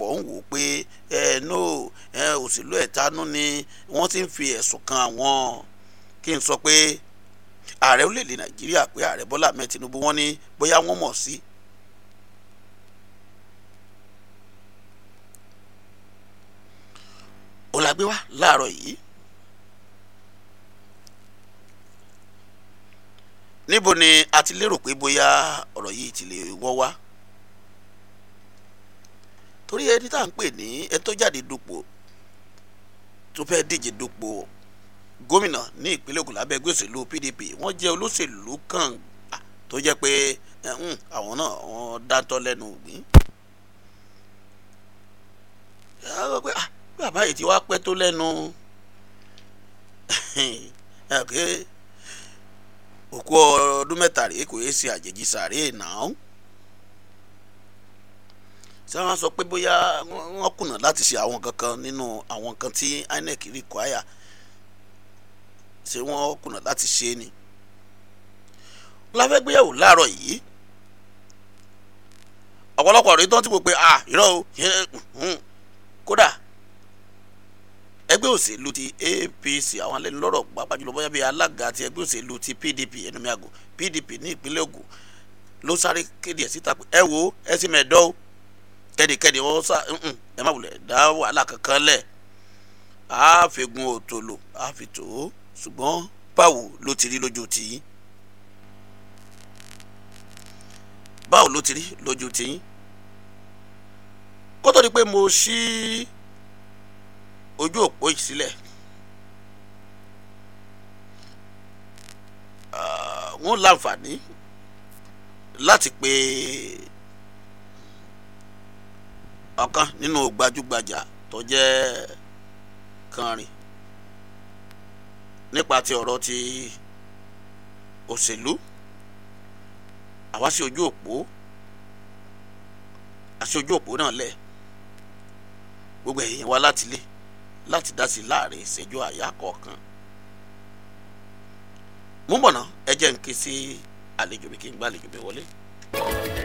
ọ̀pọ̀lọpọ̀ ń wò ó pé ẹ no ẹ òṣèlú ẹ̀tanú ni wọ́n ti ń fi ẹ̀sùn kan àwọn kí n sọ pé ààrẹ orílẹ̀-èdè nàìjíríà pé ààrẹ bọ́lá ahmed tinubu wọ́n ní bóyá wọ́n mọ̀ sí. ó la gbé wá láàárọ̀ yìí níbo ni a ti lérò pé bóyá ọ̀rọ̀ yìí ti lè wọ́ wá torí ẹni tá à ń pè ní ẹ tó jáde dupò tó fẹ́ díje dupò gómìnà ní ìpínlẹ̀ Ògùn lábẹ́ ẹgbẹ́ òṣèlú PDP wọ́n jẹ́ olóṣèlú kan tó jẹ́ pé àwọn náà wọ́n dáńtọ́ lẹ́nu ògbín. bàbá yìí ti wá pẹ́ tó lẹ́nu òkú ọdún mẹ́ta rèé kò yéé ṣe àjèjì sàárè náà tí wọ́n sọ pé bóyá wọ́n kùnà láti ṣe àwọn kankan nínú àwọn nǹkan tí INEC require ṣé wọ́n kùnà láti ṣe ni láfẹ́ gbéyàwó láàárọ̀ yìí ọ̀pọ̀lọpọ̀ rèé tó ti wò pé ah irọ́ o kódà ẹgbẹ́ òṣèlú ti APC àwọn alẹ́ lọ́rọ̀ pàápàá jùlọ bóyá bíi alága ti ẹgbẹ́ òṣèlú ti PDP ẹnumí àgọ́ PDP ní ìpínlẹ̀ Ògùn ló sáré kéde ẹ̀ síta pé ẹ wo ẹ sì mẹ́ẹ̀dọ́ o kẹ́nikẹ́ni wọ́n sá ẹ má wulẹ̀ dá wàhálà kankan lẹ̀ á fi gun òtòlò á fi tò ó ṣùgbọ́n báwo ló ti rí lójú tìyín báwo ló ti rí lójú tìyín kó tó di pé mo ṣí ojú òpó yìí sílẹ̀ wọ́n láǹfààní láti pe ọ̀kan nínú gbajúgbajà tó jẹ́ kànrin nípa ti ọ̀rọ̀ ti òṣèlú àwa sí ojú òpó àti ojú òpó náà lẹ̀ gbogbo ẹ̀yìn wa láti lé láti dá sí láàrin ìṣẹ́jú àyà kọ̀ọ̀kan mú bọ̀nà ẹ jẹ́ n ké sí àlejò mi kí n gbá àlejò mi wọlé.